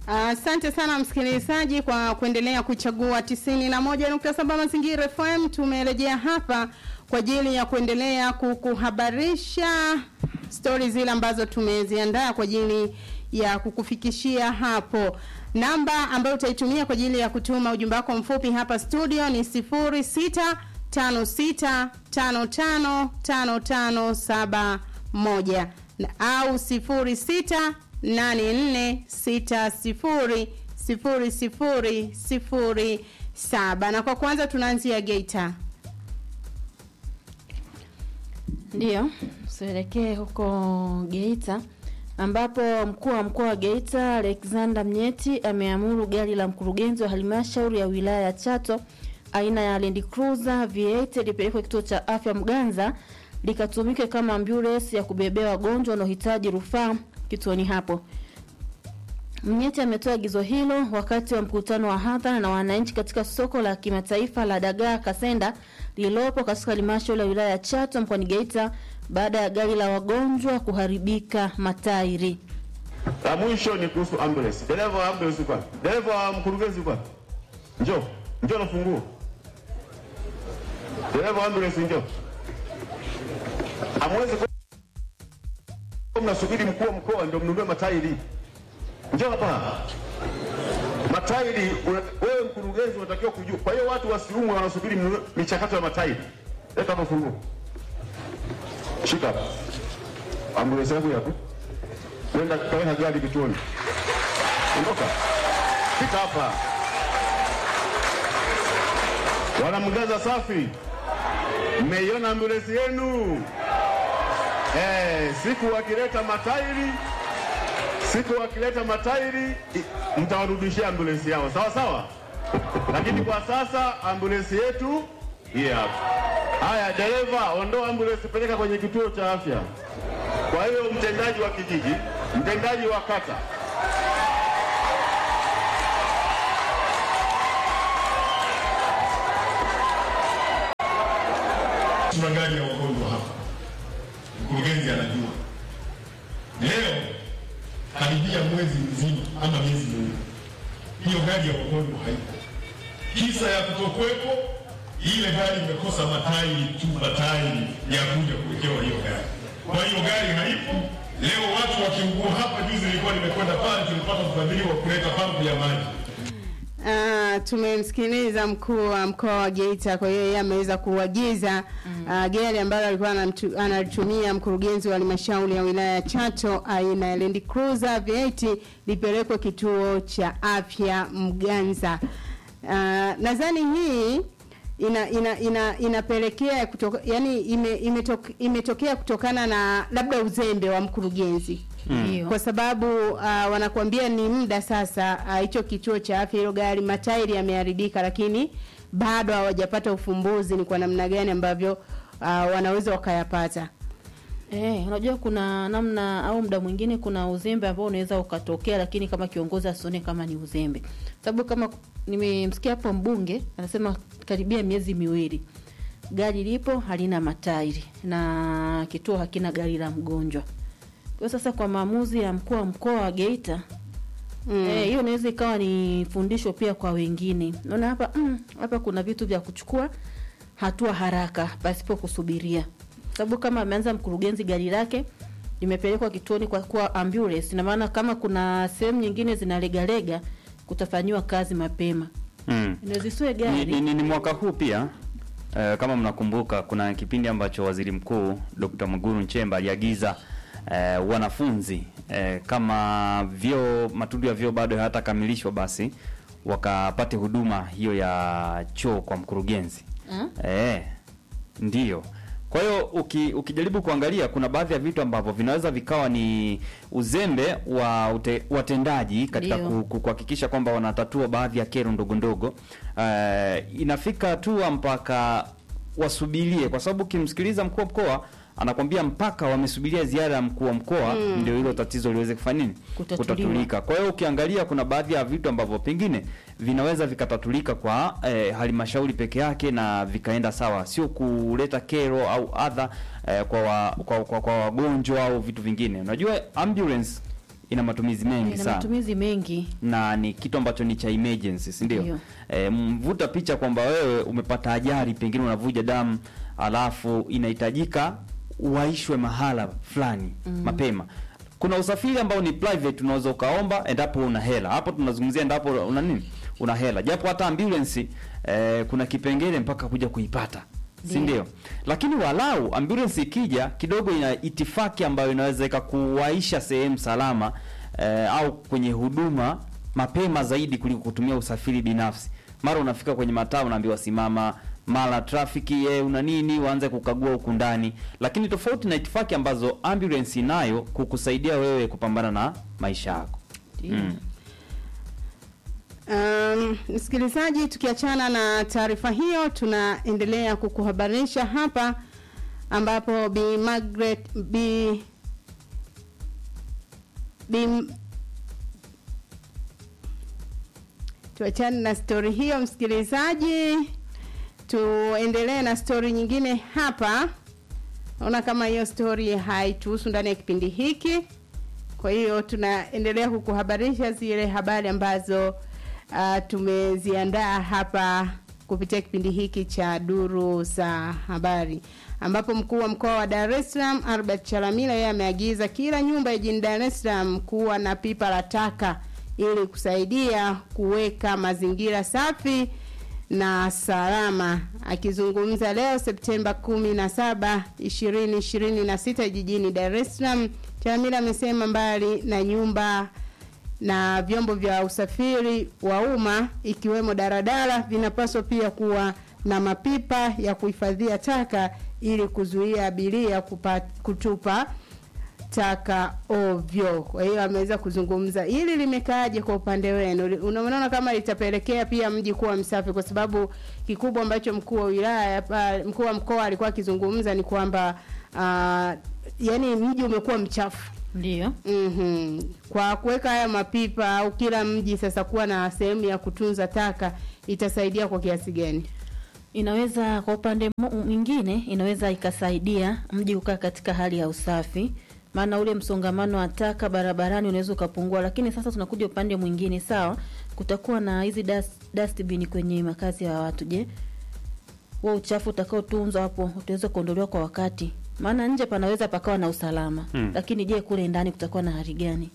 Asante sana msikilizaji kwa kuendelea kuchagua 91.7 Mazingira FM. Tumerejea hapa kwa ajili ya kuendelea kukuhabarisha stori zile ambazo tumeziandaa kwa ajili ya kukufikishia hapo. Namba ambayo utaitumia kwa ajili ya kutuma ujumbe wako mfupi hapa studio ni 0656555571 au 06 84600007 na kwa kwanza tunaanzia Geita. Ndiyo, tuelekee huko Geita ambapo mkuu wa mkoa wa Geita Alexander Mnyeti ameamuru gari la mkurugenzi wa halmashauri ya wilaya ya Chato aina ya Land Cruiser V8 lipelekwe kituo cha afya Mganza likatumike kama ambulance ya kubebea wagonjwa wanaohitaji rufaa kituoni hapo. Mnyeti ametoa agizo hilo wakati wa mkutano wa hadhara na wananchi katika soko la kimataifa la dagaa Kasenda lililopo katika halmashauri ya wilaya ya Chato mkoani Geita baada ya gari la wagonjwa kuharibika matairi. La mwisho ni kuhusu ambulance. Dereva wa ambulance kwa. Dereva wa mkurugenzi kwa. Njoo. Njoo na funguo. Dereva wa ambulance njoo. Hamwezi kwa mnasubiri mkuu wa mkoa ndio mnunue matairi. Njoo hapa. Matairi wewe mkurugenzi unatakiwa kujua. Kwa hiyo watu wasiumwe wanasubiri michakato ya matairi. Leta hapa funguo. Shika hapa. Ambulance yangu yapo. Nenda kaweka gari kituoni. Ondoka. Fika hapa. Wanamgaza safi. Mmeiona ambulance yenu? Eh, siku wakileta matairi siku wakileta matairi mtawarudishia ambulance yao, sawa sawa. Lakini kwa sasa ambulance yetu hii hapa. Haya, dereva, ondoa ambulance, peleka kwenye kituo cha afya. Kwa hiyo mtendaji wa kijiji, mtendaji wa kata, tuna gari ya wagonjwa hapa, mkurugenzi anajua. Leo karibia mwezi mzima ama miezi miwili, hiyo gari ya wagonjwa haipo. Kisa ya kutokuwepo, ile gari imekosa matairi tu, matairi ya kuja kuwekewa hiyo gari. Kwa hiyo gari haipo. Leo watu wakiugua hapa, juzi nilikuwa nimekwenda pale, tulipata ufadhili wa kuleta pampu ya maji Uh, tumemsikiliza mkuu wa mkoa wa Geita. Kwa hiyo yeye ameweza kuagiza mm. uh, gari ambalo alikuwa analitumia mkurugenzi wa halmashauri ya wilaya ya Chato aina ya Land Cruiser V8 lipelekwe kituo cha afya Mganza. Uh, nadhani hii ina, ina, ina, inapelekea kutoka, yani ime, imetok, imetokea kutokana na labda uzembe wa mkurugenzi Ndio. kwa sababu uh, wanakuambia ni muda sasa hicho uh, kituo cha afya hilo gari matairi yameharibika, lakini bado hawajapata ufumbuzi ni kwa namna gani ambavyo uh, wanaweza wakayapata. Eh, unajua kuna namna au muda mwingine kuna uzembe ambao unaweza ukatokea, lakini kama kiongozi asione kama ni uzembe, sababu kama nimemsikia hapo mbunge anasema karibia miezi miwili gari lipo halina matairi na kituo hakina gari la mgonjwa. Kwa sasa kwa maamuzi ya mkuu wa mkoa wa Geita Mm. Eh, hiyo inaweza ikawa ni fundisho pia kwa wengine. Naona hapa mm, hapa kuna vitu vya kuchukua hatua haraka pasipo kusubiria. Sababu kama ameanza mkurugenzi gari lake limepelekwa kituoni kwa kuwa ambulance, ina maana kama kuna sehemu nyingine zinalegalega kutafanyiwa kazi mapema. Mm. Inaweza isiwe Ni, gari. ni, ni, ni mwaka huu pia eh, kama mnakumbuka kuna kipindi ambacho waziri mkuu Dr. Mwigulu Nchemba aliagiza eh, wanafunzi eh, kama vyoo matundu ya vyoo bado hayatakamilishwa basi wakapate huduma hiyo ya choo kwa mkurugenzi. Ah? Eh, ndiyo. Kwa hiyo uki, ukijaribu kuangalia kuna baadhi ya vitu ambavyo vinaweza vikawa ni uzembe wa ute, watendaji katika Ndio. ku- ku- kuhakikisha kwamba wanatatua baadhi ya kero ndogo ndogo. Uh, inafika hatua mpaka wasubirie, kwa sababu ukimsikiliza mkuu wa mkoa anakwambia mpaka wamesubiria ziara ya mkuu wa mkoa ndio hilo tatizo liweze kufanya nini Kutatuliwa. kutatulika. Kwa hiyo ukiangalia kuna baadhi ya vitu ambavyo pengine vinaweza vikatatulika kwa eh, halmashauri peke yake na vikaenda sawa, sio kuleta kero au adha eh, kwa, wa, kwa, kwa, kwa wagonjwa au vitu vingine. Unajua ambulance ina matumizi mengi ina sana matumizi mengi na ni kitu ambacho ni cha emergency si ndio? Ndio. E, mvuta picha kwamba wewe umepata ajali, pengine unavuja damu, alafu inahitajika uwaishwe mahala fulani mapema. Kuna usafiri ambao ni private, unaweza ukaomba endapo una hela. Hapo tunazungumzia endapo una nini, una hela, japo hata ambulance e, kuna kipengele mpaka kuja kuipata si Ndio. ndio? Lakini walau ambulance ikija kidogo, ina itifaki ambayo inaweza ikakuwaisha sehemu salama eh, au kwenye huduma mapema zaidi kuliko kutumia usafiri binafsi. Mara unafika kwenye mataa unaambiwa simama, mara trafiki eh, una nini, uanze kukagua huku ndani. Lakini tofauti na itifaki ambazo ambulance inayo kukusaidia wewe kupambana na maisha yako. Mm. Um, msikilizaji, tukiachana na taarifa hiyo, tunaendelea kukuhabarisha hapa ambapo Bi Margaret Bi Bi tuachane na stori hiyo msikilizaji, tuendelee na stori nyingine hapa. Naona kama hiyo stori haituhusu ndani ya kipindi hiki, kwa hiyo tunaendelea kukuhabarisha zile habari ambazo uh, tumeziandaa hapa kupitia kipindi hiki cha duru za habari ambapo mkuu wa mkoa wa Dar es Salaam Albert Chalamila yeye ameagiza kila nyumba jijini Dar es Salaam kuwa na pipa la taka ili kusaidia kuweka mazingira safi na salama. Akizungumza leo Septemba 17, 2026 jijini Dar es Salaam, Chalamila amesema mbali na nyumba na vyombo vya usafiri wa umma ikiwemo daradara vinapaswa pia kuwa na mapipa ya kuhifadhia taka ili kuzuia abiria kupa, kutupa taka ovyo. Kwa hiyo ameweza kuzungumza hili limekaaje kwa upande wenu? Unaona kama litapelekea pia mji kuwa msafi, kwa sababu kikubwa ambacho mkuu wa wilaya pa- mkuu wa mkoa alikuwa akizungumza ni kwamba uh, yani mji umekuwa mchafu ndio Mhm. Kwa kuweka haya mapipa au kila mji sasa kuwa na sehemu ya kutunza taka itasaidia kwa kiasi gani? inaweza kwa upande mu- mwingine inaweza ikasaidia mji kukaa katika hali ya usafi maana ule msongamano wa taka barabarani unaweza ukapungua lakini sasa tunakuja upande mwingine sawa kutakuwa na hizi dust, dustbin kwenye makazi ya watu je huo uchafu utakaotunzwa hapo utaweza kuondolewa kwa wakati maana nje panaweza pakawa na usalama Hmm. lakini je kule ndani kutakuwa na hali gani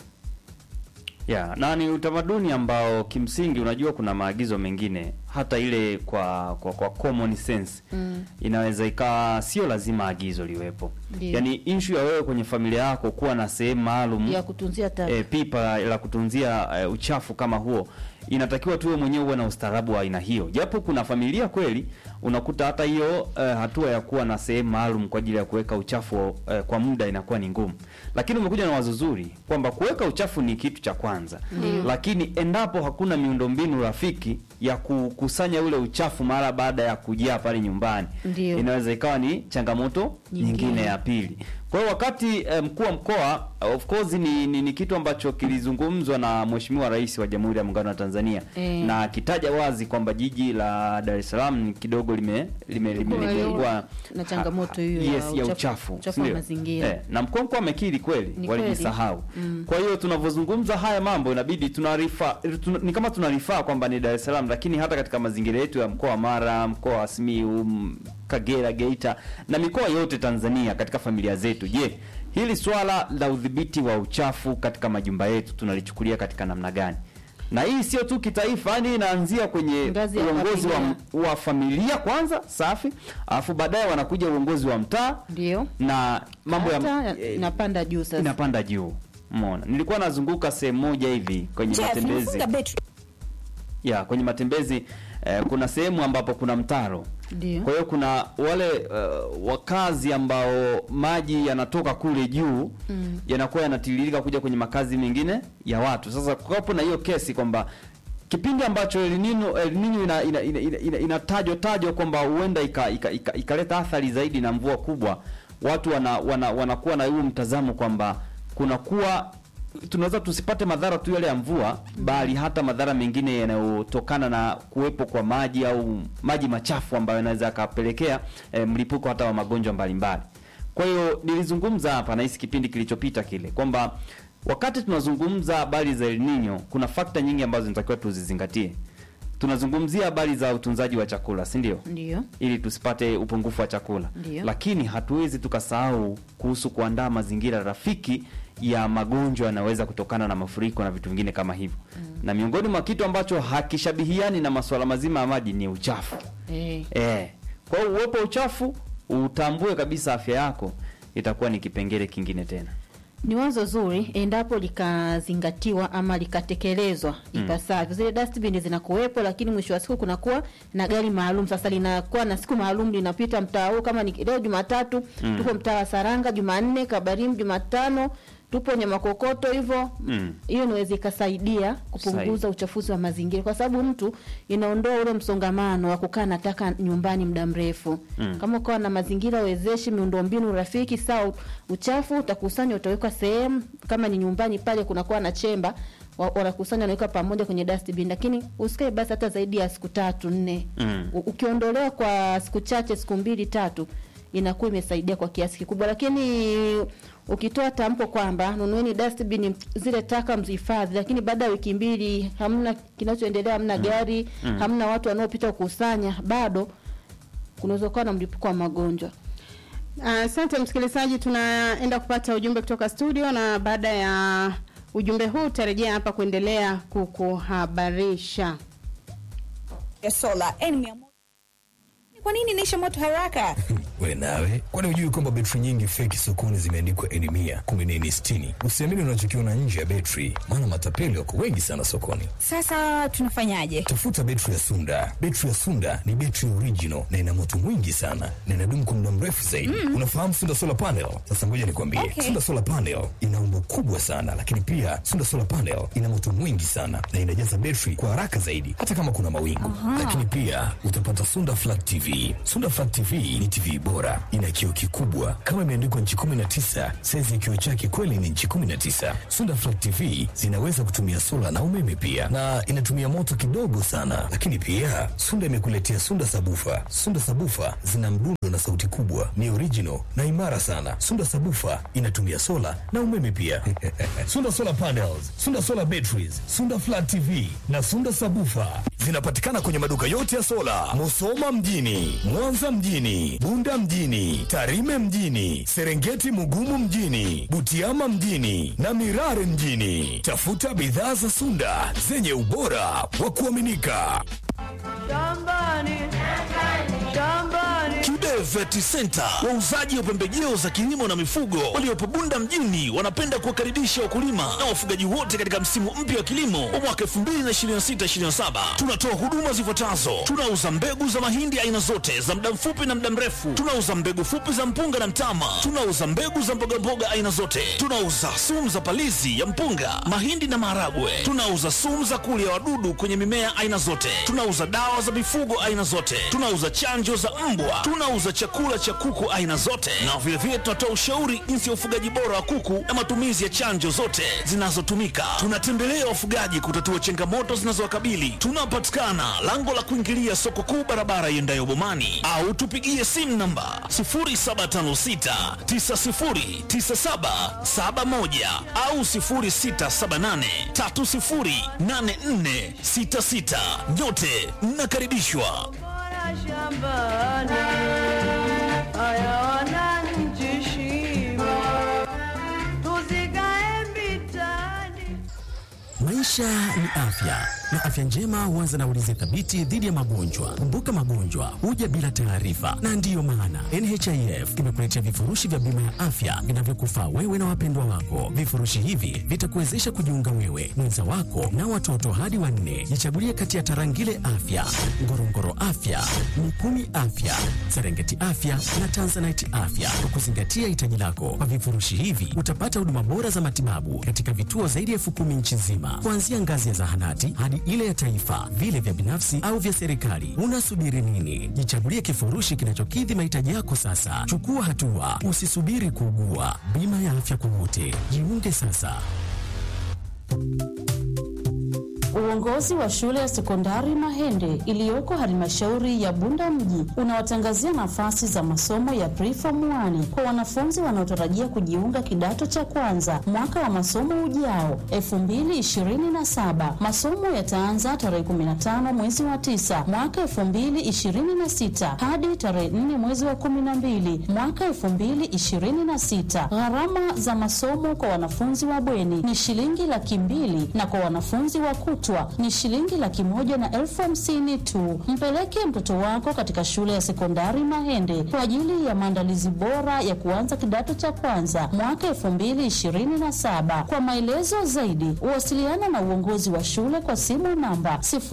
ya na ni utamaduni ambao kimsingi unajua kuna maagizo mengine hata ile kwa kwa, kwa common sense Mm. inaweza ikawa sio lazima agizo liwepo Ndio. yaani issue ya wewe kwenye familia yako kuwa na sehemu maalum ya kutunzia taka e, pipa la kutunzia e, uchafu kama huo inatakiwa tuwe mwenyewe uwe na ustaarabu wa aina hiyo japo kuna familia kweli unakuta hata hiyo e, hatua ya kuwa na sehemu maalum kwa ajili ya kuweka uchafu e, kwa muda inakuwa ni ngumu lakini umekuja na wazo zuri kwamba kuweka uchafu ni kitu cha kwanza lakini endapo hakuna miundombinu rafiki ya kukusanya ule uchafu mara baada ya kujaa pale nyumbani Ndio. inaweza ikawa ni changamoto Nyingine. nyingine ya pili kwa hiyo wakati eh, mkuu wa mkoa of course ni, ni, ni kitu ambacho kilizungumzwa na mheshimiwa rais wa jamhuri ya muungano wa tanzania Eh. na akitaja wazi kwamba jiji la dar es salaam ni kidogo lime lime- lime- Kwa hiyo, limekuwa na changamoto hiyo yes, ya ya uchafu- uchafu uchafu wa sindio? mazingira. eh, na mkuu wa mkoa amekiri kweli Ni walijisahau kweli. Mm. kwa hiyo tunavyozungumza haya mambo inabidi tunarifa tuna, ni kama tunarifaa kwamba ni Dar es Salaam lakini hata katika mazingira yetu ya mkoa wa Mara, mkoa wa Simiyu, m- Kagera, Geita na mikoa yote Tanzania katika familia zetu. Je, hili swala la udhibiti wa uchafu katika majumba yetu tunalichukulia katika namna gani? Na hii sio tu kitaifa, yani inaanzia kwenye Ngazi ya uongozi wa, familia. wa familia kwanza, safi, alafu baadaye wanakuja uongozi wa mtaa ndio na mambo ya Hata inapanda juu sasa inapanda juu. Umeona, nilikuwa nazunguka sehemu moja hivi kwenye matembezi ya kwenye matembezi eh, kuna sehemu ambapo kuna mtaro. ndio Kwa hiyo kuna wale uh, wakazi ambao maji yanatoka kule juu Mm. yanakuwa yanatiririka kuja kwenye makazi mengine ya watu. Sasa kukapo na hiyo kesi kwamba kipindi ambacho El Nino El Nino ina, ina, ina, ina, ina, inatajwa tajwa kwamba huenda ikaleta ika, ika, ikaleta athari zaidi na mvua kubwa, watu wana, wana, wanakuwa na huo mtazamo kwamba kunakuwa tunaweza tusipate madhara tu yale ya mvua bali hata madhara mengine yanayotokana na kuwepo kwa maji au maji machafu ambayo yanaweza yakapelekea eh, mlipuko hata wa magonjwa mbalimbali. Kwa hiyo nilizungumza hapa na hisi kipindi kilichopita kile kwamba wakati tunazungumza habari za El Nino, kuna fakta nyingi ambazo zinatakiwa tuzizingatie. Tunazungumzia habari za utunzaji wa chakula, si ndio? Ndio. ili tusipate upungufu wa chakula Ndiyo. lakini hatuwezi tukasahau kuhusu kuandaa mazingira rafiki ya magonjwa yanayoweza kutokana na mafuriko na vitu vingine kama hivyo na miongoni mwa kitu ambacho hakishabihiani na masuala mazima ya maji ni uchafu Eh. eh. kwa hiyo uwepo wa uchafu utambue kabisa afya yako itakuwa ni kipengele kingine tena Ni wazo zuri endapo likazingatiwa ama likatekelezwa ipasavyo. Zile dustbin zinakuwepo, lakini mwisho wa siku kunakuwa na gari maalum. Sasa linakuwa na siku maalum linapita mtaa huu, kama ni leo Jumatatu tupo mtaa wa Saranga, Jumanne Kabarim, Jumatano tupo Nyamakokoto hivyo Mm. hiyo inaweza ikasaidia kupunguza Sahihi. uchafuzi wa mazingira, kwa sababu mtu inaondoa ule msongamano wa kukaa na taka nyumbani muda mrefu. Mm. Kama ukawa na mazingira wezeshi, miundombinu rafiki, sawa, uchafu utakusanywa, utawekwa sehemu. Kama ni nyumbani pale kunakuwa na chemba, wa- wanakusanya wanaweka pamoja kwenye dustbin, lakini usikae basi hata zaidi ya siku tatu nne. Mm. U- Ukiondolewa kwa siku chache, siku mbili tatu, inakuwa imesaidia kwa kiasi kikubwa, lakini ukitoa tamko kwamba nunueni dustbin zile taka mzihifadhi, lakini baada ya wiki mbili hamna kinachoendelea, hamna gari, hamna watu wanaopita kukusanya, bado kunaweza kuwa na mlipuko wa magonjwa. Asante msikilizaji, tunaenda kupata ujumbe kutoka studio, na baada ya ujumbe huu utarejea hapa kuendelea kukuhabarisha. ya sola N100. Kwa nini inaisha moto haraka? We nawe, kwani hujui kwamba betri nyingi feki sokoni zimeandikwa N mia kumi na nne sitini? Usiamini unachokiona nje ya betri, maana matapeli wako wengi sana sokoni. Sasa tunafanyaje? Tafuta betri ya Sunda. Betri ya Sunda ni betri original na ina moto mwingi sana na inadumu kwa muda mrefu zaidi. Unafahamu Sunda solar panel? Sasa ngoja nikwambie, Okay. Sunda solar panel ina umbo kubwa sana, lakini pia Sunda solar panel ina moto mwingi sana na inajaza betri kwa haraka zaidi, hata kama kuna mawingu. Lakini pia utapata Sunda flat TV. Sunda flat TV ni TV bora, ina kioo kikubwa kama imeandikwa nchi 19. Saizi ya kioo chake kweli ni nchi 19. Sunda flat TV zinaweza kutumia sola na umeme pia, na inatumia moto kidogo sana. Lakini pia Sunda imekuletea Sunda sabufa. Sunda sabufa zina mdundo na sauti kubwa, ni original na imara sana. Sunda sabufa inatumia sola na umeme pia. Sunda solar panels, Sunda solar batteries, Sunda flat TV na Sunda sabufa zinapatikana kwenye maduka yote ya sola, Musoma mjini, Mwanza mjini, Bunda mjini, Tarime mjini, Serengeti Mugumu mjini, Butiama mjini na Mirare mjini. Tafuta bidhaa za Sunda zenye ubora wa kuaminika. Kibe Vet Center, wauzaji wa pembejeo za kilimo na mifugo waliopo Bunda mjini, wanapenda kuwakaribisha wakulima na wafugaji wote katika msimu mpya wa kilimo wa mwaka 2026/2027. Tunatoa huduma zifuatazo: tunauza mbegu za mahindi aina zote za muda mfupi na muda mrefu, tunauza mbegu fupi za mpunga na mtama, tunauza mbegu za mbogamboga aina zote, tunauza sumu za palizi ya mpunga, mahindi na maharagwe, tunauza sumu za kulia wadudu kwenye mimea aina zote, tunauza dawa za mifugo aina zote, tunauza chanjo za mbwa, tunauza chakula cha kuku aina zote, na vilevile tunatoa ushauri jinsi ya ufugaji bora wa kuku na matumizi ya chanjo zote zinazotumika. Tunatembelea wafugaji kutatua changamoto zinazowakabili. Tunapatikana lango la kuingilia soko kuu, barabara iendayo Bomani, au tupigie simu namba 0756 909771 au 0678 308466. Nyote mnakaribishwa. Maisha ni afya na afya njema huanza na ulinzi thabiti dhidi ya magonjwa. Kumbuka, magonjwa huja bila taarifa, na ndiyo maana NHIF imekuletea vifurushi vya bima ya afya vinavyokufaa wewe na wapendwa wako. Vifurushi hivi vitakuwezesha kujiunga wewe, mwenza wako na watoto hadi wanne. Jichagulie kati ya Tarangire Afya, Ngorongoro Afya, Mikumi Afya, Serengeti Afya na Tanzanite Afya kwa kuzingatia hitaji lako. Kwa vifurushi hivi utapata huduma bora za matibabu katika vituo zaidi ya elfu kumi nchi nzima, kuanzia ngazi ya zahanati hadi ile ya taifa, vile vya binafsi au vya serikali. Unasubiri nini? Jichagulie kifurushi kinachokidhi mahitaji yako sasa. Chukua hatua, usisubiri kuugua. Bima ya afya kwa wote, jiunge sasa. Uongozi wa shule ya sekondari Mahende iliyoko halmashauri ya Bunda mji unawatangazia nafasi za masomo ya preform 1 kwa wanafunzi wanaotarajia kujiunga kidato cha kwanza mwaka wa masomo ujao 2027. Masomo yataanza tarehe 15 mwezi wa 9 mwaka 2026 hadi tarehe 4 mwezi wa 12 mwaka 2026. Gharama za masomo kwa wanafunzi wa bweni ni shilingi laki mbili na kwa wanafunzi wa kutwa ni shilingi laki moja na elfu hamsini tu. Mpeleke mtoto wako katika shule ya sekondari Mahende kwa ajili ya maandalizi bora ya kuanza kidato cha kwanza mwaka elfu mbili ishirini na saba. Kwa maelezo zaidi, wasiliana na uongozi wa shule kwa simu namba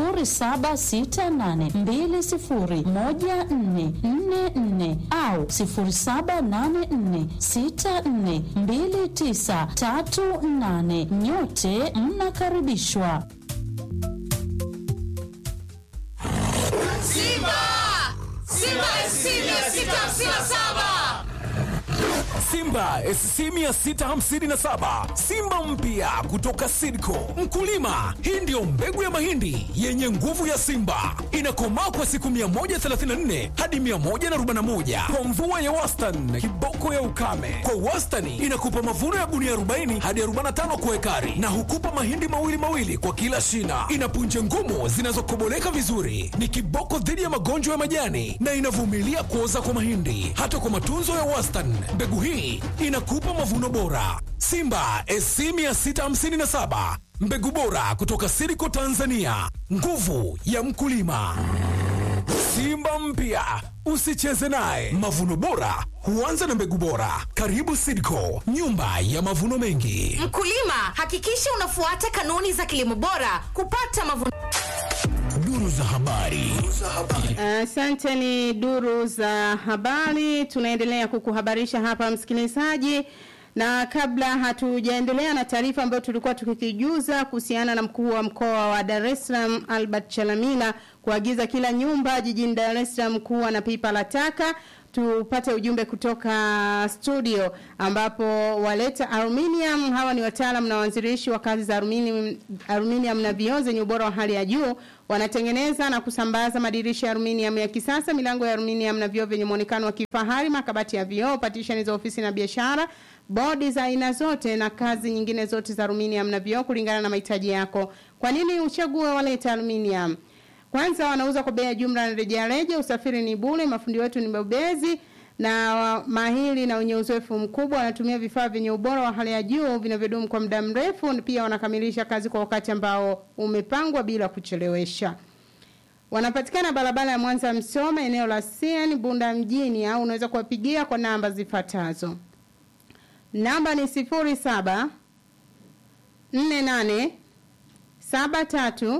0768201444 au 0784642938. Nyote mnakaribishwa. Simba! Simba SC 657! Simba SC 657 Simba mpya kutoka Sidco. Mkulima, hii ndiyo mbegu ya mahindi yenye nguvu ya Simba, inakomaa kwa siku 134 hadi 141 kwa mvua ya wastani, kiboko ya ukame. Kwa wastani inakupa mavuno ya gunia 40 hadi 45 kwa ekari, na hukupa mahindi mawili mawili kwa kila shina. Ina punje ngumu zinazokoboleka vizuri, ni kiboko dhidi ya magonjwa ya majani na inavumilia kuoza kwa mahindi. Hata kwa matunzo ya wastani, mbegu hii inakupa mavuno bora. Simba SC 657 mbegu bora kutoka Siriko Tanzania, nguvu ya mkulima. Simba mpya usicheze naye. Mavuno bora huanza na mbegu bora. Karibu Sidco, nyumba ya mavuno mengi. Mkulima, hakikisha unafuata kanuni za kilimo bora kupata mavuno. Duru za habari. Asante, ni duru za habari. Tunaendelea kukuhabarisha hapa msikilizaji, na kabla hatujaendelea na taarifa ambayo tulikuwa tukikijuza kuhusiana na mkuu wa mkoa wa Dar es Salaam Albert Chalamila kuagiza kila nyumba jijini Dar es Salaam kuwa na pipa la taka tupate ujumbe kutoka studio ambapo waleta aluminium hawa ni wataalam na waanzilishi wa kazi za aluminium, aluminium na vioo zenye ubora wa hali ya juu wanatengeneza na kusambaza madirisha ya aluminium ya kisasa milango ya aluminium na vioo vyenye muonekano wa kifahari makabati ya vioo patishani za ofisi na biashara bodi za aina zote na kazi nyingine zote za aluminium na vioo kulingana na mahitaji yako kwa nini uchague waleta aluminium kwanza wanauza kwa bei ya jumla na rejareja, usafiri ni bure, mafundi wetu ni bobezi na mahili na wenye uzoefu mkubwa. Wanatumia vifaa vyenye ubora wa hali ya juu vinavyodumu kwa muda mrefu, pia wanakamilisha kazi kwa wakati ambao umepangwa bila kuchelewesha. Wanapatikana barabara ya Mwanza Msoma, eneo la CN Bunda mjini, au unaweza kuwapigia kwa namba zifuatazo. Namba ni sifuri saba nne nane saba tatu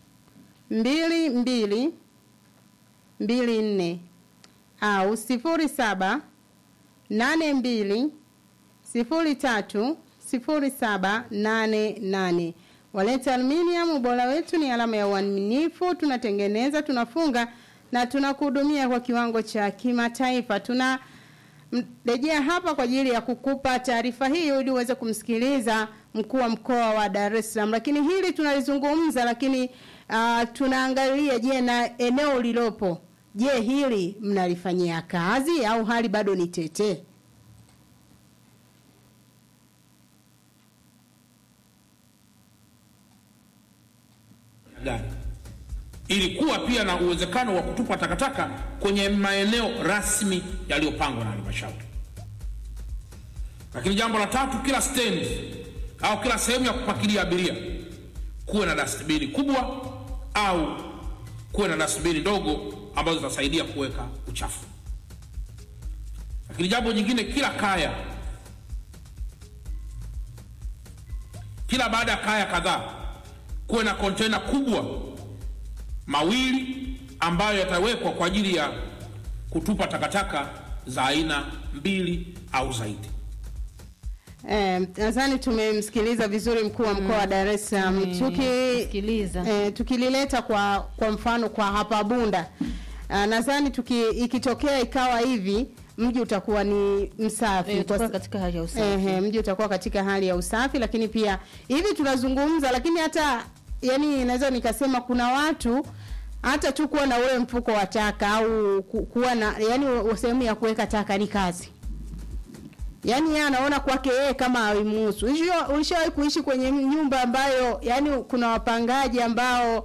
mbili mbili mbili nne au sifuri saba nane mbili sifuri tatu sifuri saba nane nane. Waleta Aluminium, ubora wetu ni alama ya uaminifu. Tunatengeneza, tunafunga na tunakuhudumia kwa kiwango cha kimataifa. Tuna rejea hapa kwa ajili ya kukupa taarifa hii ili uweze kumsikiliza mkuu wa mkoa wa Dar es Salaam, lakini hili tunalizungumza, lakini uh, tunaangalia je, na eneo lilopo, je, hili mnalifanyia kazi au hali bado ni tete? gani ili kuwa pia na uwezekano wa kutupa takataka kwenye maeneo rasmi yaliyopangwa na halmashauri. Lakini jambo la tatu, kila stendi au kila sehemu ya kupakilia abiria kuwe na dastibini kubwa au kuwe na dastibini ndogo ambazo zitasaidia kuweka uchafu. Lakini jambo jingine, kila kaya, kila baada ya kaya kadhaa kuwe na kontena kubwa mawili ambayo yatawekwa kwa ajili ya kutupa takataka za aina mbili au zaidi. Eh, nadhani tumemsikiliza vizuri mkuu wa mkoa wa Dar es Salaam. Tuki eh, tukilileta kwa kwa mfano kwa hapa Bunda. Uh, nadhani tuki ikitokea ikawa hivi mji utakuwa ni msafi Eh, utakuwa Kwa- katika hali ya usafi. Ehe, mji utakuwa katika hali ya usafi, lakini pia hivi tunazungumza, lakini hata yani naweza nikasema kuna watu hata tu kuwa na ule mfuko wa taka au ku- kuwa na yani sehemu ya kuweka taka ni kazi yaani yeye anaona kwake yeye kama haimuhusu. Ulisha- Ulishawahi kuishi kwenye nyumba ambayo yani kuna wapangaji ambao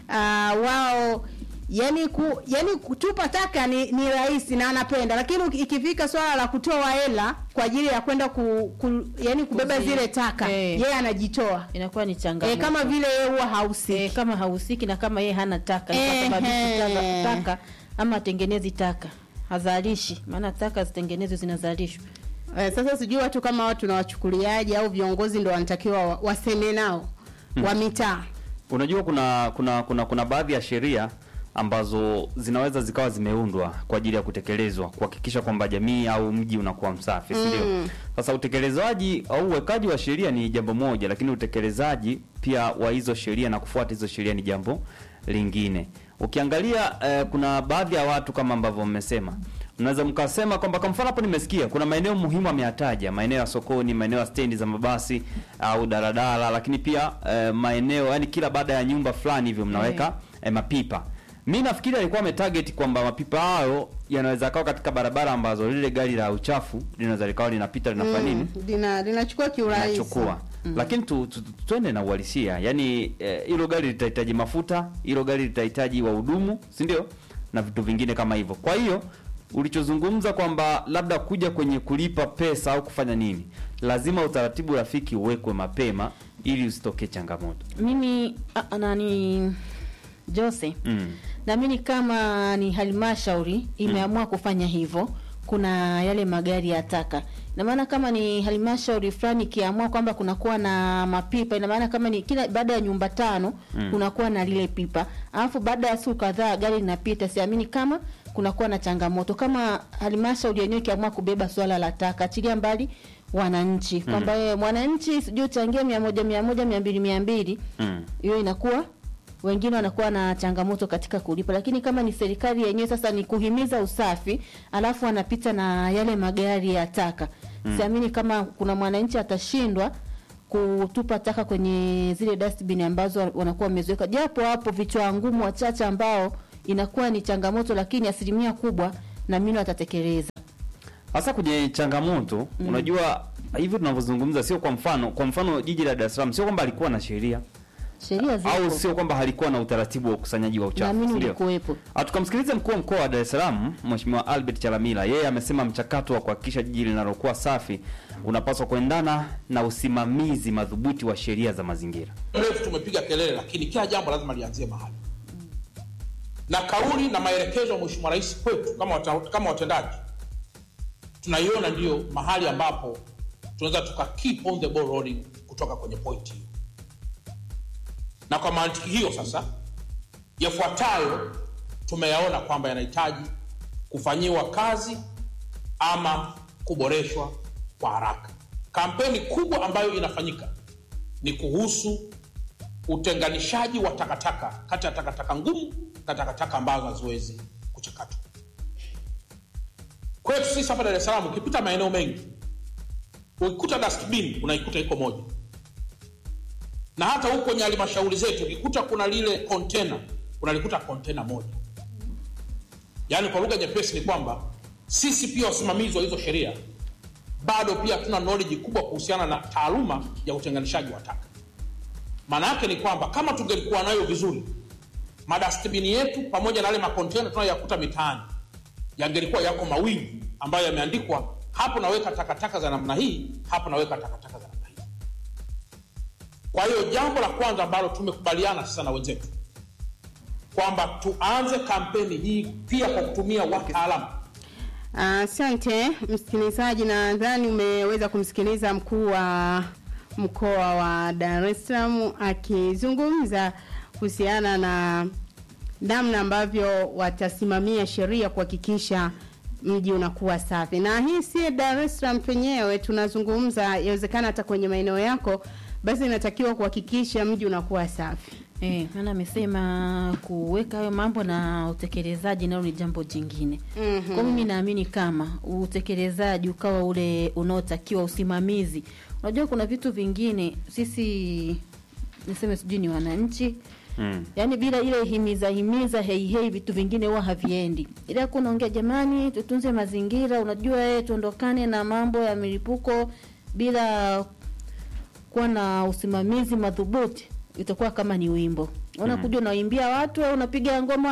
uh, wao yani ku, yani kutupa taka ni, ni rahisi na anapenda, lakini uki- ikifika swala la kutoa hela kwa ajili ya kwenda ku, ku, yani kubeba Kuzi- zile taka eh. yeye anajitoa inakuwa ni changamoto e, kama vile yeye huwa hahusiki e, kama hahusiki na kama yeye hana taka Ehe. sababishi taka, taka ama atengenezi taka hazalishi maana taka zitengenezwe zinazalishwa Eh, sasa sijui watu kama watu nawachukuliaje au viongozi ndo wanatakiwa wa- waseme nao wa mitaa Unajua kuna kuna kuna kuna baadhi ya sheria ambazo zinaweza zikawa zimeundwa kwa ajili ya kutekelezwa kuhakikisha kwamba jamii au mji unakuwa msafi, si ndio? Mm. Sasa utekelezaji au uwekaji wa sheria ni jambo moja, lakini utekelezaji pia wa hizo sheria na kufuata hizo sheria ni jambo lingine. Ukiangalia eh, kuna baadhi ya watu kama ambavyo mmesema mnaweza mkasema kwamba kwa mfano hapo nimesikia kuna maeneo muhimu ameyataja, maeneo ya sokoni, maeneo ya stendi za mabasi au daladala, lakini pia eh, maeneo yani kila baada ya nyumba fulani hivyo mnaweka eh, mapipa. Mi nafikiri alikuwa ametarget kwamba mapipa hayo yanaweza kawa katika barabara ambazo lile gari la uchafu linaweza likawa linapita linafanya nini Mm, lina linachukua kiurahisi nachukua lakini tu, tu, tu, tuende na uhalisia yaani eh, hilo gari litahitaji mafuta hilo gari litahitaji wahudumu si ndio na vitu vingine kama hivyo kwa hiyo ulichozungumza kwamba labda kuja kwenye kulipa pesa au kufanya nini lazima utaratibu rafiki uwekwe mapema ili usitokee changamoto mimi a- nani Jose mm. naamini kama ni halmashauri imeamua kufanya hivyo kuna yale magari ya taka ina maana kama ni halmashauri fulani ikiamua kwamba kunakuwa na mapipa ina maana kama ni kila baada ya nyumba tano Mm. kunakuwa na lile pipa alafu baada ya siku kadhaa gari linapita siamini kama kunakuwa na changamoto kama halmashauri yenyewe ikiamua kubeba swala la taka achilia mbali wananchi kwamba yeye mwananchi sijui uchangie mia moja mia moja mia mbili mia mbili Mm. hiyo inakuwa wengine wanakuwa na changamoto katika kulipa, lakini kama ni serikali yenyewe sasa ni kuhimiza usafi, alafu anapita na yale magari ya taka Mm. siamini kama kuna mwananchi atashindwa kutupa taka kwenye zile dustbin ambazo wanakuwa wameziweka, japo hapo vichwa ngumu wachache ambao inakuwa ni changamoto, lakini asilimia kubwa naamini watatekeleza. hasa kwenye changamoto Mm. unajua hivi tunavyozungumza sio kwa mfano kwa mfano jiji la Dar es Salaam sio kwamba alikuwa na sheria Sheria zipo au sio kwamba halikuwa na utaratibu wa ukusanyaji wa uchafu naamini si ndio? ulikuwepo. Ah, Tukamsikiliza mkuu wa mkoa wa Dar es Salaam Mheshimiwa Albert Chalamila. Yeye amesema mchakato wa kuhakikisha jiji linalokuwa safi unapaswa kuendana na usimamizi madhubuti wa sheria za mazingira. mrefu tumepiga kelele, lakini kila jambo lazima lianzie mahali, na kauli na maelekezo ya Mheshimiwa Rais kwetu kama, wata, kama watendaji tunaiona ndiyo mahali ambapo tunaweza tuka keep on the ball rolling kutoka kwenye point hiyo, na kwa mantiki hiyo sasa, yafuatayo tumeyaona kwamba yanahitaji kufanyiwa kazi ama kuboreshwa kwa haraka. Kampeni kubwa ambayo inafanyika ni kuhusu utenganishaji wa takataka kati ya takataka ngumu na takataka ambazo haziwezi kuchakatwa. Kwetu sisi hapa Dar es Salaam, ukipita maeneo mengi ukikuta dustbin unaikuta iko moja, na hata huko kwenye halmashauri zetu ukikuta kuna lile container unalikuta container moja. Yaani kwa lugha nyepesi ni kwamba sisi pia wasimamizi wa hizo sheria bado pia hatuna knowledge kubwa kuhusiana na taaluma ya utenganishaji wa taka. Maana yake ni kwamba kama tungelikuwa nayo vizuri, madastbini yetu pamoja na yale makontena tunayoyakuta mitaani yangelikuwa yako mawili ambayo yameandikwa hapo naweka takataka za namna hii, hapo naweka takataka za namna hii. Kwa hiyo jambo la kwanza ambalo tumekubaliana sasa na wenzetu kwamba tuanze kampeni hii pia kwa kutumia wataalamu Asante msikilizaji, nadhani umeweza kumsikiliza mkuu wa mkoa wa Dar es Salaam akizungumza kuhusiana na namna ambavyo watasimamia sheria kuhakikisha mji unakuwa safi. Na hii si Dar es Salaam penyewe tunazungumza, yawezekana hata kwenye maeneo yako, basi inatakiwa kuhakikisha mji unakuwa safi. Eh, maana amesema kuweka hayo mambo na utekelezaji nalo ni jambo jingine. Mhm. Kwa mimi naamini kama utekelezaji ukawa ule unaotakiwa, usimamizi. Unajua kuna vitu vingine sisi niseme sijui ni wananchi Mm. yaani bila ile himiza himiza hei hei vitu vingine huwa haviendi ila kunaongea jamani tutunze mazingira unajua eh tuondokane na mambo ya milipuko bila kuwa na usimamizi madhubuti itakuwa kama ni wimbo unakuja unaimbia watu au unapiga ngoma